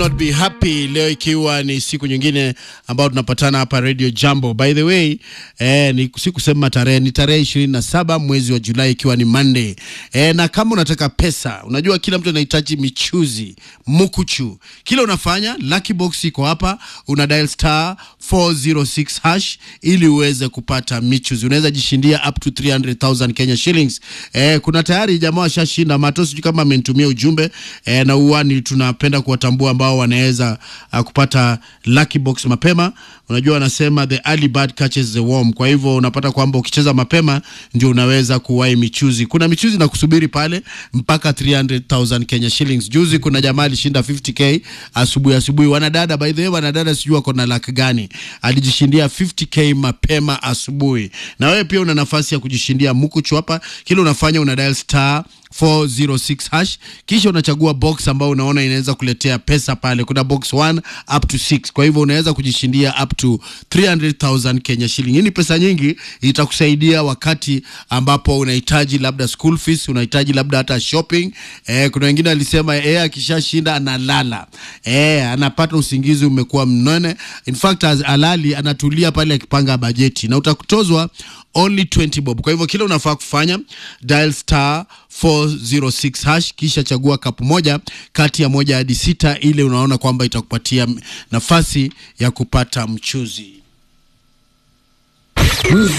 Not be happy leo ikiwa ni siku nyingine ambayo tunapatana hapa Radio Jambo. By the way, eh, ni si kusema tarehe ni tarehe ishirini na saba mwezi wa Julai ikiwa ni Monday. Eh, na kama unataka pesa, unajua kila mtu anahitaji michuzi, mukuchu. Kila unafanya Lucky Box iko hapa, una dial star 406 hash ili uweze kupata michuzi. Unaweza jishindia up to 300,000 Kenya shillings. Eh, kuna tayari jamaa washashinda mato, sijui kama amenitumia ujumbe eh, na uani tunapenda kuwatambua ambao wanaweza uh, kupata lucky box mapema. Unajua wanasema the early bird catches the worm. Kwa hivyo unapata kwamba ukicheza mapema ndio unaweza kuwahi michuzi. Kuna michuzi na kusubiri pale mpaka 300,000 Kenya shillings. Juzi kuna jamaa alishinda 50k asubuhi asubuhi. Wanadada, by the way, wanadada sijui wako na luck gani, alijishindia 50k mapema asubuhi. Na wewe pia una nafasi ya kujishindia mkuchu hapa. Kile unafanya una dial star 406 hash kisha unachagua box ambayo unaona inaweza kuletea pesa pale. Kuna box 1 up to 6, kwa hivyo unaweza kujishindia up to 300,000 Kenya shilling. Hii ni pesa nyingi, itakusaidia wakati ambapo unahitaji labda school fees, unahitaji labda hata shopping. Eh, kuna wengine walisema eh, akishashinda analala eh, anapata usingizi umekuwa mnone. In fact as alali anatulia pale akipanga bajeti na utakutozwa only 20 bob. Kwa hivyo kile unafaa kufanya dial star 406 hash kisha chagua kapu moja kati ya moja hadi sita, ile unaona kwamba itakupatia nafasi ya kupata mchuzi.